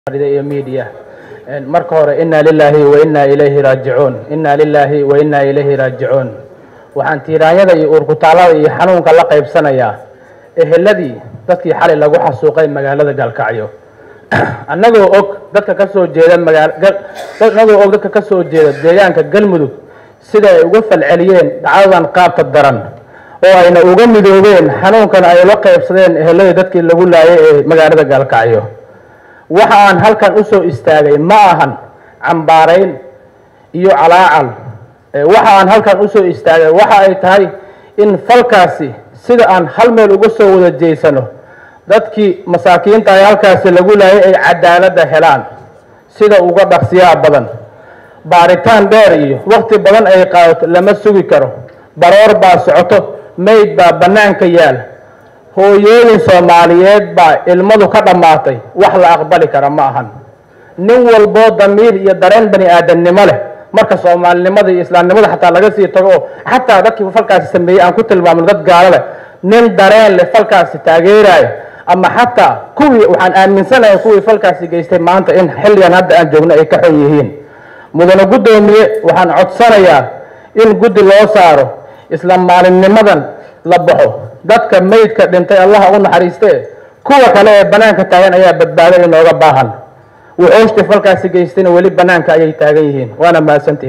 iyo media marka hore inaa lilaahi wa inaa ilayhi raajicuun inaa lilaahi wa inaa ilayhi raajicuun waxaan tiiraanyada iyo uurkutaalada iyo xanuunka la qaybsanayaa eheladii dadkii xalay lagu xasuuqay magaalada gaalkacyo annagoo og dadka ka soo jeeda maanagoo og dadka ka soo jeeda deegaanka galmudug sida ay uga falceliyeen dhacdadan qaabta daran oo ayna uga midoobeen xanuunkan ay la qaybsadeen eheladii dadkii lagu laayay ee magaalada gaalkacyo waxa aan halkan u soo istaagay ma ahan cambaarayn iyo calaacal waxa aan halkan u soo istaagay waxa ay tahay in falkaasi sida aan hal meel uga soo wada jeysano dadkii masaakiinta ay halkaasi lagu laayay ay cadaaladda helaan sida uga dhaqsiyaha badan baaritaan dheer iyo wakti badan ay qaadato lama sugi karo baroor baa socoto mayd baa bannaanka yaal hooyooyin soomaaliyeed baa ilmadu ka dhammaatay wax la aqbali kara ma ahan nin walboo damiir iyo dareen bani aadamnimo leh marka soomaalinimada iyo islaamnimada xataa laga sii tago oo xataa dadkii falkaasi sameeyey aan ku tilmaamno dad gaalo leh nin dareen leh falkaasi taageerayo ama xataa kuwii waxaan aaminsanahay kuwii falkaasi geystay maanta in xilligan hadda aan joogno ay ka xon yihiin mudane guddoomiye waxaan codsanayaa in guddi loo saaro isla maalinnimadan la baxo dadka maydka dhintay allaha u naxariiste kuwa kale ee bannaanka taagan ayaa badbaado inooga baahan wuxuushtii falkaasi geystayna weli bannaanka ayay taagan yihiin waana mahadsantihi